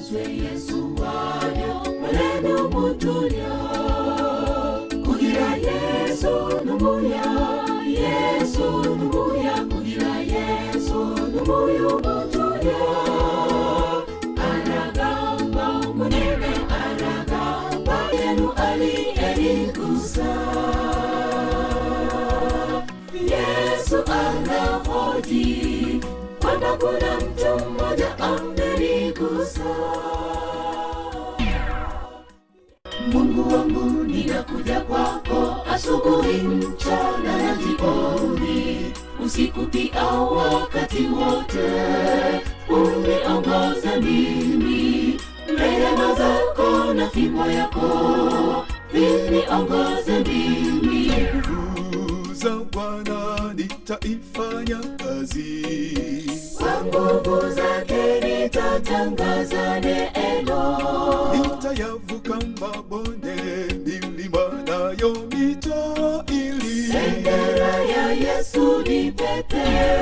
twe yesu wanyo maneno mutunya kugira yesu numuya yesu numuya kugira yesu numuyu mutunya aragamba munene aragamba yenu aliyeligusa yesu anahoji kwamba kuna mtu mmoja ameligusa mungu wangu ninakuja kwako asubuhi mchana na jioni usiku pia wakati wote uniongoze mimi rehema zako na fimbo yako viniongoze mimi nguvu za Bwana nitaifanya kazi, kwa nguvu zake nitatangaza neno nitayavuka mabonde, milima nayo mito ili bendera ya yesu ni pepe